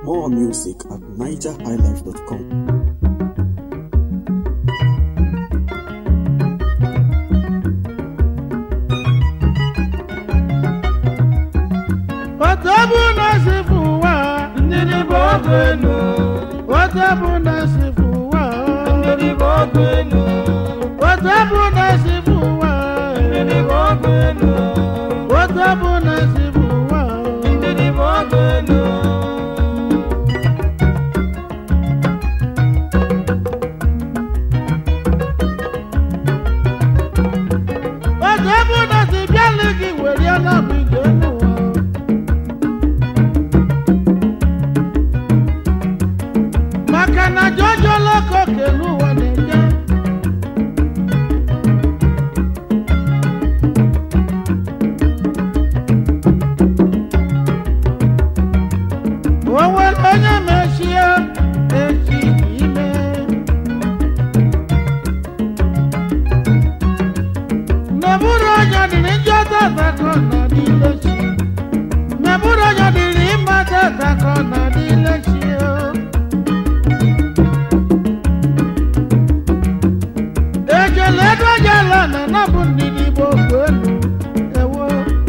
More music at nigerhighlife.com. Otu bụ na si fụ ụwa Ndidi bụ ọgụ elu, otu bụ na si fụ ụwa ndidi bụ ọgụ elu, otu bụ na si fụ ụwa ndidi bụ ọgụ elu, otu bụ na si fụ ụwa ndidi bụ ọgụ elu. otu bụ na si bịalụ gị weriela bụ ije n'ụwa maka na jọjọ lọkọ kelu ụwa na-eje o nwere onye mechie echi ime Meburu onye dịrị njọ tata ka ọ nọ n'ile chi. Meburu onye dịrị ịma tata ka ọ nọ n'ile chi o. Ejele ego jela na nọbụ ndidi bụ okwu elu ewo.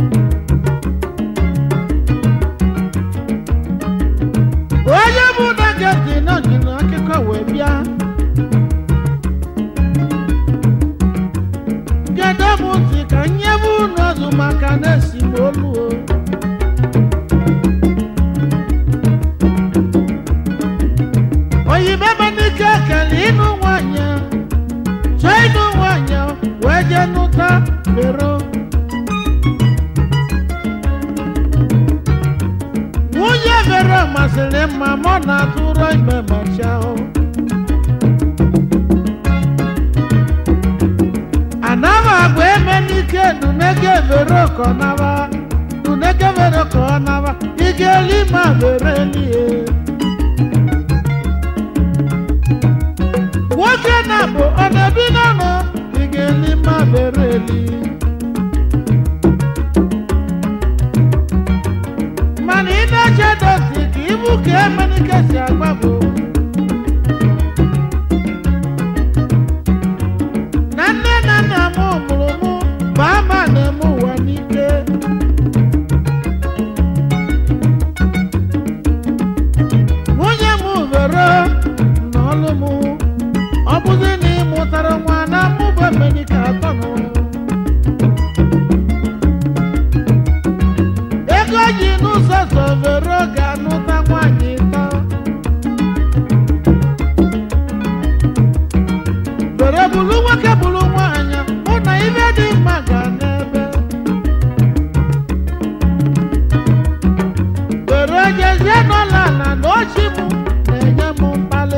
Onye bụ dageti nọ ji n'akụkọ wee bịa. Kedu m ntị ka nye m unu azụ maka na-esi m olu o. Oyibo ebe n'ike kele ịnụ nwanyị chọọ ịnụ nwanyị wee jee nụta bero. Nwunye bero masịrị mma ma ọ na-atụrụ ime macha o. anaba agba eme n'ike dunege vere kọnaba dunege vere kọnaba ike lima vere lie nwoke na bụ ọ na-ebi n'ọnụ ike lima vere li mana ị na-eche dosi ka ibu ka eme n'ike si agba bụ na nne na nna m mụrụ mụ bụ ama na-eme ụwa n'ike nwunye m vero n'ọlụ m ọ bụzi na ị mụtara nwa na mụbụ emenike atọ nụ ego ji n'ụzọ so vero ga-anụta nwaanyị ịtọ Bere bulu nwoke bulu nwaanyị mụ na ibe dị mma ga n'ebe Bere jezie n'ụlọ ala na ochi m na-enye m mkpali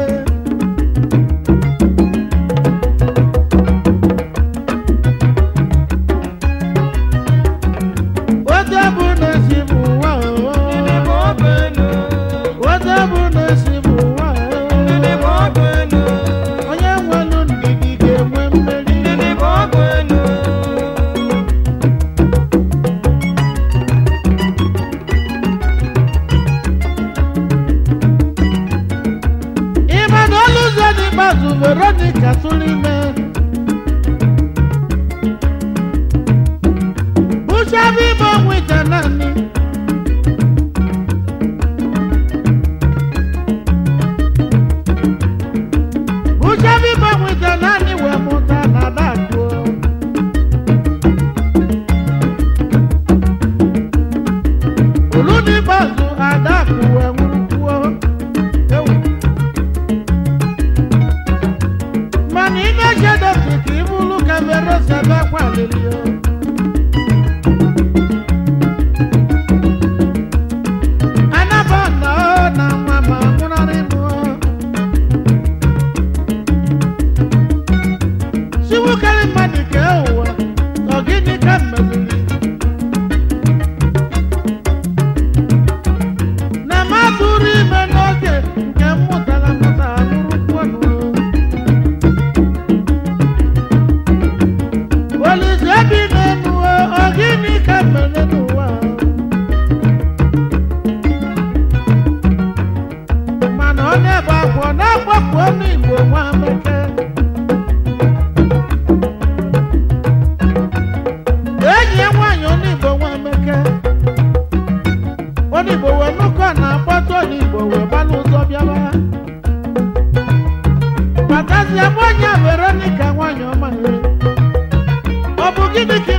Ote bụ na-esi m ụwa Ndidi bụ oo. ọgụ elu, Ote bụ na-esi m ụwa ndidi bụ oo. ọgụ elu, Onye nwelu ndidi ga-enwe mmeri ndidi bụ ọgụ elu. ịma na olu ụzọ n'ikpeazụ veronica tụrụ ime bụchaba ime nweta naanị bụchaba ime nweta naanị wee mụta na adakụọ olu n'ikpeazụ adakụ wee nwụrụkwuo ewu mana ị na-eche dọkị ka ị bụrụ ka vero sebe kwalili o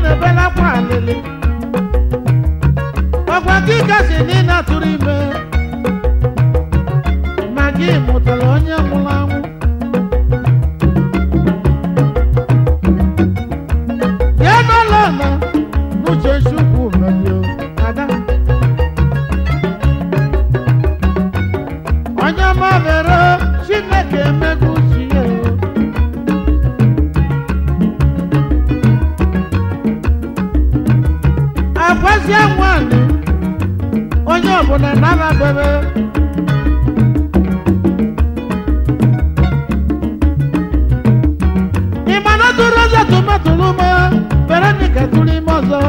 na-ebela akwa alịlị ọkwa gị kasị na ị na-atụrụ ime ma gị mụtara onye nwụrụ anwụ ya n'ụlọ na n'uche chukwu merio ada onye mabere chineke emego uche ya agwazie nwanyị onye ọbụla na-anabere ịmana tụrụ ụzọ tomatoro ume veronica tụrụ ime ọzọ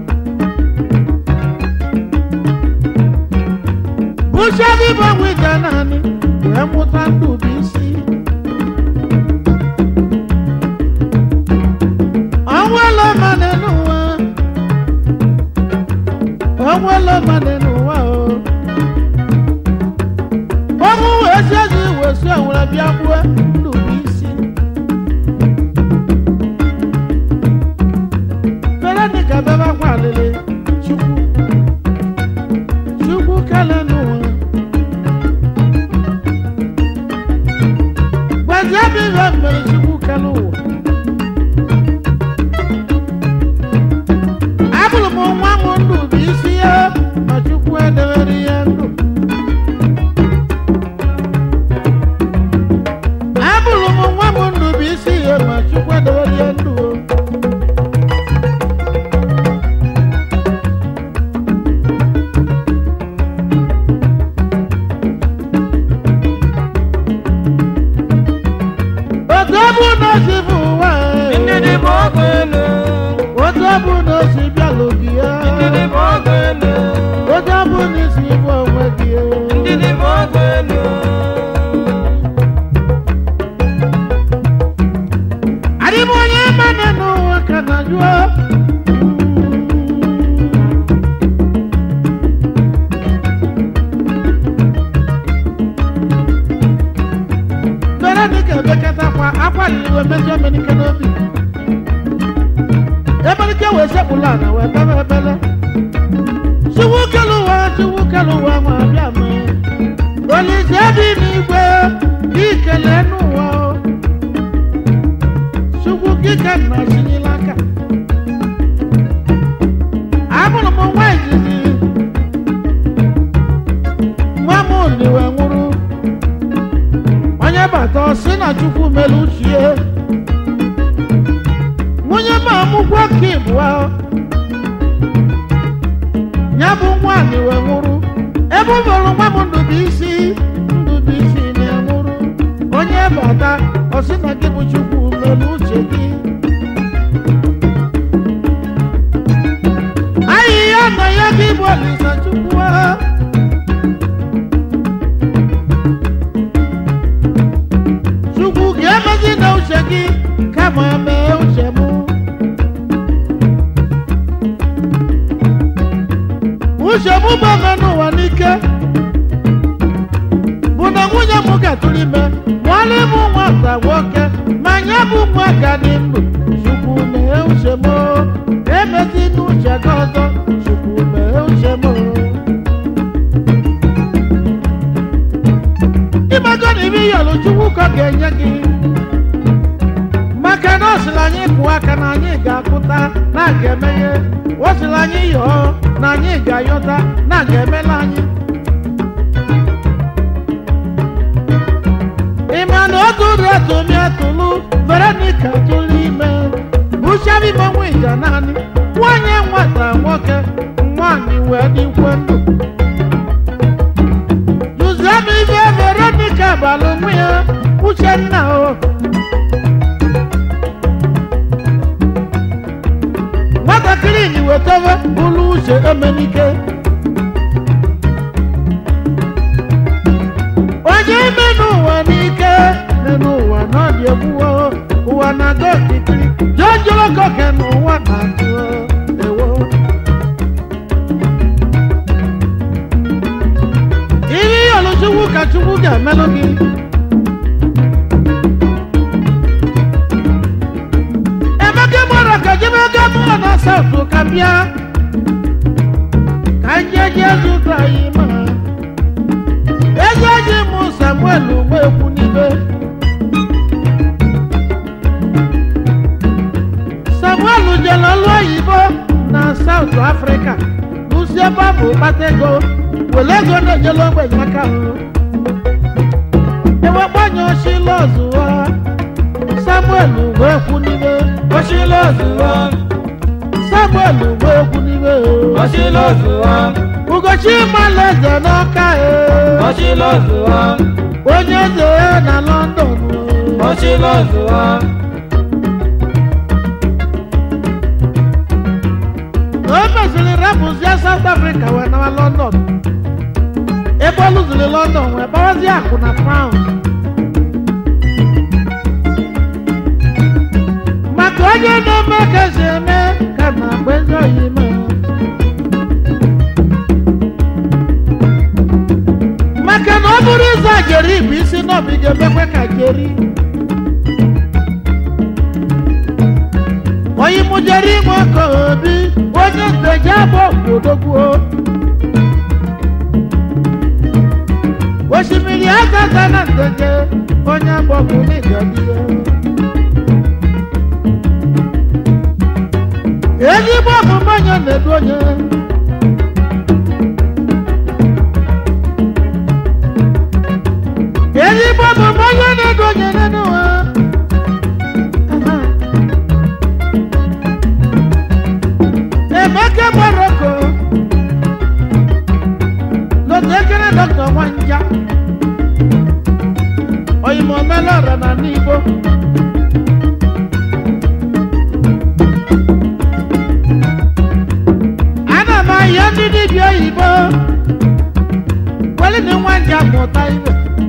bụchadị bụ nwita naanị wee mụta ndụ bụ isi ọnwụela mmadụ n'ụwa ọnwụela mmadụ n'ụwa o ọnwụ wee si ezi wee si owere bịa gbuo ndụ bụ isi veronica bebe akwa alịlị chukwu chukwu kele n'ụwa gbazie bụ ihe mere chukwu kele ụwa abụrụ m nwa m ndụ bụ isi ya ma chukwu edewere ya ndụ abụrụ m nwa m ndụ bụ isi ya ma chukwu edewere ya ndụ o. otu ọ bụ na o si bụ ụwa e, Ndidi bụ ọgụ elu. otu ọ bụ na o si bịalụ gị ya Ndidi bụ ọgụ elu. otu ọ bụ na isi bụ onwe gị ya Ndidi bụ ọgụ elu. adịm onye mmadụ n'ụwa ka na jụọ veronica ebekatakwa akwaliri wee mejọ emenike n'obi emenike wee sekpụla na wee bebe ebele chiwu kelu ụwa chiwu kelu ụwa nwa abịa mee olise dị n'igwe ikele n'ụwa o chukwu kike nna chinyela aka amụrụ m nwa izizi nwa m liwe nwụrụ onye bata ọ sị na chukwu mere uchie nwunye m amụkwo ka ịbụọ ya bụ nwaanyị wee nwụrụ ebe ọ bụrụ nwa m ndụbụisi ndụbụisi na-enwụrụ onye bata ọ sị na gị bụ chukwu mere uche gị ahịhịa na ya gị bụ olisa chukwu ha. chukwu ga-emezi na uche gị kama mee uche m uche m bụ ome n'ụwa n'ike bụ na nwunye m gatụrụ ime nwanne m nwata nwoke ma nye bụ nwa ka dị ndụ chukwu mee uche m emezi n'uche gị ọzọ chukwu mee uche m ịmago na ibe iyọlụ chukwu ka ọ ga-enye gị maka na ọ sịrị anyị kụọ aka na anyị ga-akụta na a ga-emeghe ọ sịrị anyị yọọ na anyị ga-ayọta na a ga-emela anyị ịma na otu ụdị atụmi atụlụ veronica tụrụ ime bụchabi manwe ija naanị nwanyị nwata nwoke nwanyị wee dịkwe ndụ Jụzienụ ife veronica balụ nwa ya uchenna o nwatakịrị ji wetawe ụlọ uche emenike onye ime n'ụwa n'ike dị n'ụwa n'ọdị egbuwo ụwa na-aga okirikiri jọjọrọkọke n'ụwa na-atụ ewo ihe ịyọlụ chukwu ka chukwu ga-emelụ gị emeka mara ka jemega mụọ na south saụtụ ka bịa ka njeje zụta anyị ma ego ji mụ samuel nwekwu n'ibe samuel jere ọlụ oyibo na saụt afrịka lụsi ebe ọ bụ kpata ego were ego na-enyere ogbenye aka hụ ewekpanye oshila ọzụwa samuel nwekwu n'ibe Oshilo zuwa, samuel nwekwu n'ibe oshilo zuwa, ugochi malaeze n'ọka e oshilo zuwa, onye eze na london oshilo zuwa, o mesịrị rapụzie south africa wee nawa london ebe ọ lụziri london wee gbawazie akụ na pound maka onye na-eme ka esi eme ka na mgbe ndị oyi mee maka na ọ bụrụ ịza jeri bụ isi n'obi ga-emekwe ka jeri onye mụjere inwe ka obi onye nteje abụ odogwuo osimiri agaza na nteje onye agbọgwụ n'ịgadiyo ezigbo ọmụmụ onye na-edu onye ezigbo ọmụmụ onye na-edu onye n'ụwa Emeka Morocco lọtekere dọkịta Nwanja oyimo melọra na n'Igbo ana m ahịa ndị dibịa oyibo weli na Nwanja mụta ibe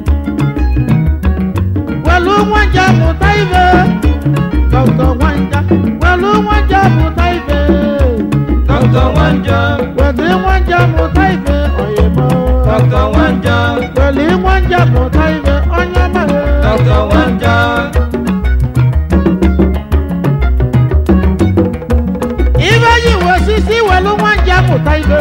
welu Nwanja mụta ibe dọkịta Nwanja welu Nwanja mụta ibe Dr. Wanja, Wẹ̀lí wọ́n jẹ́ mọ̀tá ìfẹ́ ọ̀yẹ̀mọ́. Dr. Wanja, Wẹ̀lí wọ́n jẹ́ mọ̀tá ìfẹ́ ọ̀yẹ̀mọ́. Dr. Wanja, Ibẹ̀ yìí wọ sísí wẹ̀lú wọ́n jẹ́ mọ̀tá ìfẹ́.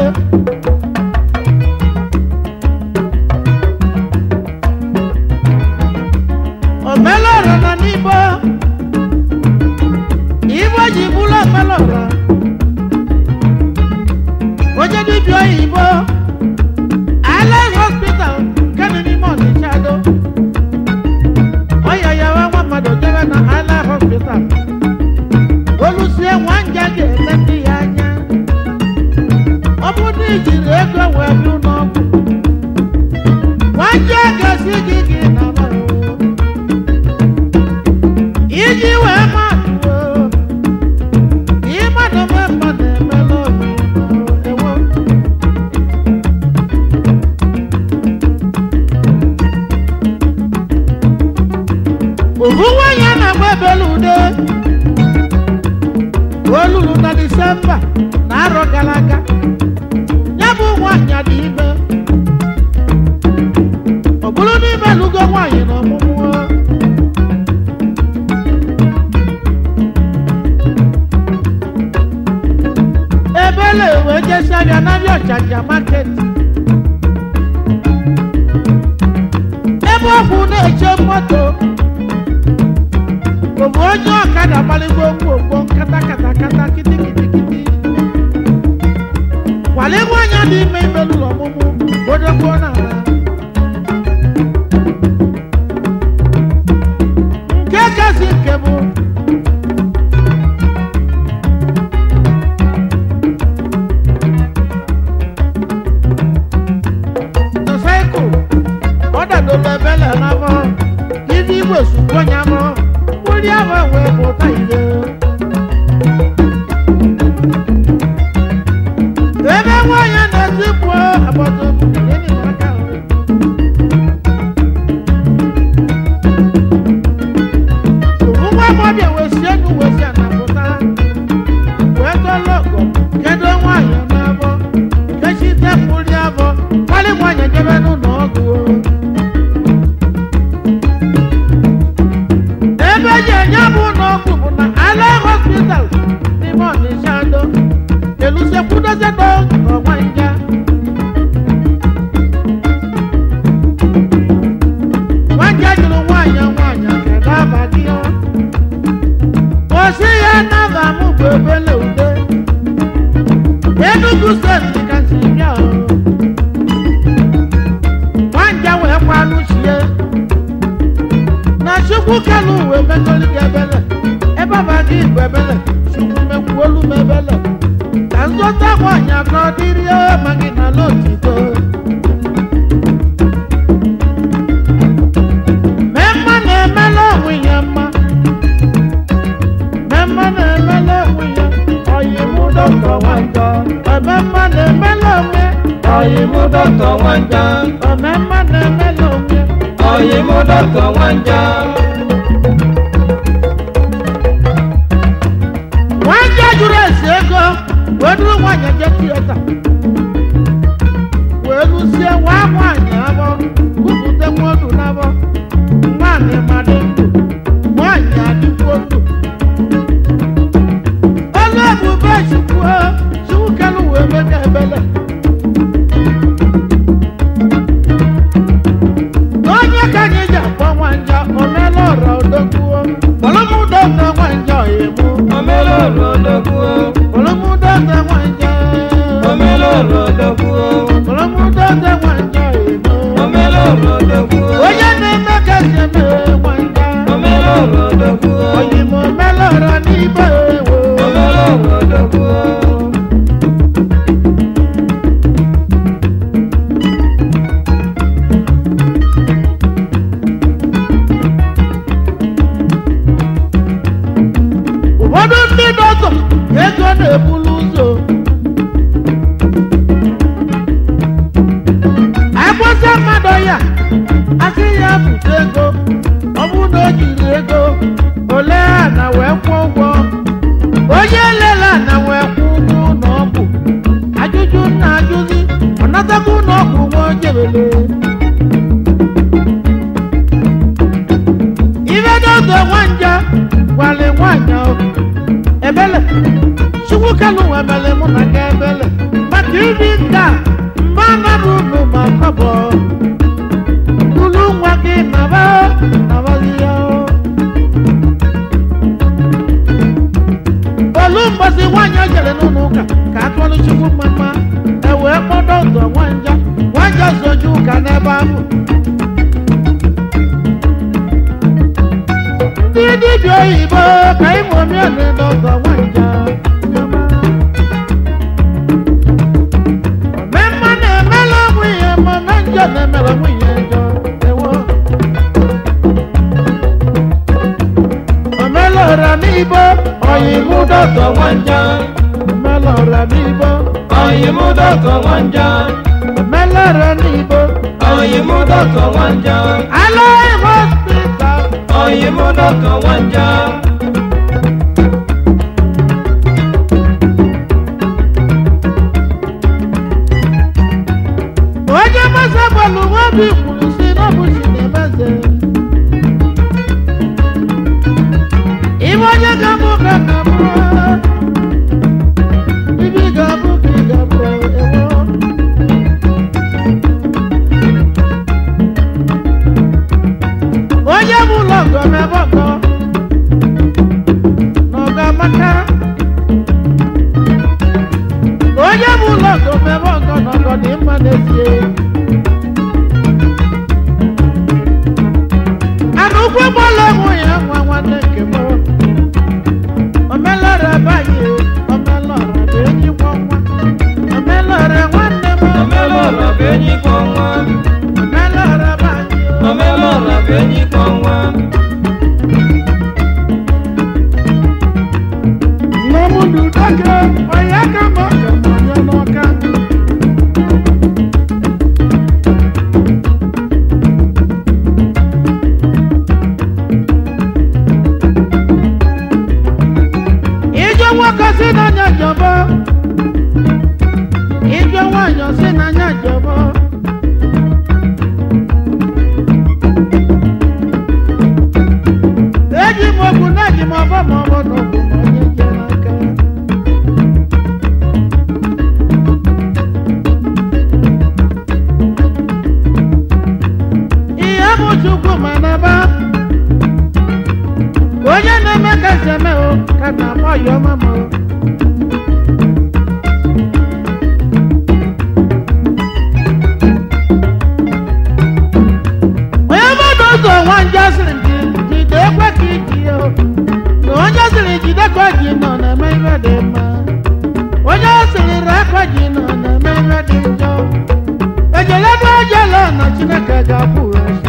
Ọ̀mẹ́lọ̀rọ̀ nọ n'Igbo. Igbo ji bụrụ ọ̀mẹ́lọ̀rọ̀. Onye dibịa oyibo. Allen hospital nke dị n'ime Ọnịcha do. Ọya ya wa nwa mmadụ jebe na Allen hospital. Olusie nwanja ga-ele ndị ya anya. Ọ bụ na ijiri ego wee bi n'ọgwụ. Nwanja ga-esi gị gị na mma o. Iji wee mmadụ o. Ịmadụ mee mmadụ emela obi ewo. ofu nwanyị a na-agba ebele ude o luru na disemba na arọ gara aga ya bụ nwanyị dị ime ọ bụrụ n'ime lugo nwanyị na ọmụmụ ebele wee jesi abịa n'abịa ọchacha maket ebe ọkwụ na-eche moto Òbò onye ọ̀kadà gbaligbo gbogbo nkata kata kata kiti kiti kiti. Wàlé nwanyị dị ime ime n'ụlọ ọmụmụ gbodogbo n'ala. Nke kasị nke bụ motorcycle ọ dadoro ebele n'afọ ibi igwe sukwu onye afọ mkpụrụ afọ wee pụta ire ebe nwanyị na-ezipụ welusie kwudozie dọkịta nwanja nwanja jụrụ nwaanyị nwaanyị kedu aba gị ọ osi ya naba m bụ ebele ude Enugu steeti ka si bịa o nwanja wee kwanụ chie na chukwu kelu uwe megolu gị ebele ebe ọba gị bụ ebele chukwu mekwuolu m ebele ka nzọta nwanyị ka ọ dịrị ma gị na n'otito mee mma na-emela onwe ya mma mee mma na-emela onwe ya ọyị mụ dọkịta nwanja eme mma na-emela onwe Ọyị mú dọ́tọ̀ wọ́n já. ome mma na-emela onwe Ọyị mú dọ́tọ̀ wọ́n já. nwanja jụrụ esi ego wee duru nwanyị je tieta wee lụsie nwa nwanyị abọ kwupụta nwodu n'abọ nwaanyị madị ndụ nwanyị adịkwuo ndụ olu ebube chukwu chukwu kelu wee mega ebele onye ka anyị ji akpọ nwanja omela ọra odogwuo kpọlọmụdọta nwanja ọyịmụ Omelolo dọ́kú o. kpọlọmụdọta nwanja Omelolo dọ́kú o. kpọlọmụdọta nwanja ọyịmụ Omelolo dọ́kú o. onye na-eme ka si eme nwanja Omelolo dọ́kú o. ọyịmụ omela ọra n'ibe ewo Omelolo dọ́kú o. ụfọdụ ndị dọkịta ego na-ebulu ụzọ agbasa mmadụ ya asị ya bute ego ọ bụrụ na o jiri ego ole ana wee kwụọ ụgwọ onye lele ana wee kwụ ụgwọ ụlọ ọgwụ ajụjụ na ajụzi ọ natago ụlọ ọgwụ nwa ojebele ibe dọkịta nwanja gwale nwanyị ahụ ebele chukwu kelu nwebele mụ na ga ebele maka ibi nka mba nara unu ma kọbọ ulu nwa gị naba nabazi ya olu mgbasi nwanyị o jere n'ụlọ ụka ka akọrọ chukwu mma ewee kpọdọ ụzọ nwanja nwanja soju ụka n'ebe ahụ ndị dibịa oyibo ka ịṅụmie n'ụzọ nwanja omemma na-emela nwunye ma na njọ na-emela nwunye njọ ewo omelora n'ibo oyibo dọtọ nwanja omelora n'ibo Ọyị mú dọ́tọ̀ wọ́n já. omelora n'ibo Ọyị mú dọ́tọ̀ wọ́n já. alaghị hospital Ọyị mú dọ́tọ̀ wọ́n já. onye masa bọọlụ nwobi kwuru si n'ọbụ si na-emeze ibe onye ga-abụ ka ga-abụ ibi ga-abụ ka ị ga-abụ ewo onye bụ ụlọ ọgọ mebe ọgọ na ọgọ amaka onye bụ ụlọ ọgọ mebe ọgọ na ọgọ dị mma n'ezie ana ụgwọ gbọla enwe ya nwa nwanne nke m omelọra baghị omelọra bụ enyi nwa nwa omelọra nwanne m Omelolo bụ enyi kọ nwa. omelọra baghị Omelolo bụ enyi kọ nwa. nnemudu dake onye aka m ọka m onye n'ọka ije nwoke si n'anya jọbọ ije nwanyị si n'anya jọbọ ka na-akpọ ya ọma ma onye mmadụ ụzọ nwa nje sịrị gị jide ekwe ka iji ya o. na onye sịrị jide ka ji nọ na-eme ihe dị mma onye sịrị rekwa ji nọ na-eme ihe dị njọ ejelebe ejela na chineke ga-akwụghachi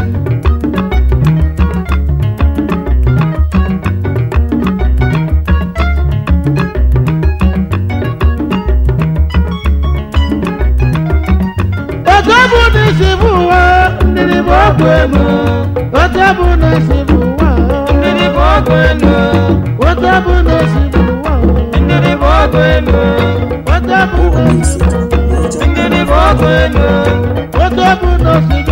otu bụ na isi bụ ụwa mmiri bụ ọgwụ ego otu bụ na isi bụ ụwa Ndidi bụ ọgụ elu. otu bụ na isi bụ ụwa Ndidi bụ ọgụ elu. otu bụ na isi bụ ụwa Ndidi bụ ọgụ elu. otu bụ na isi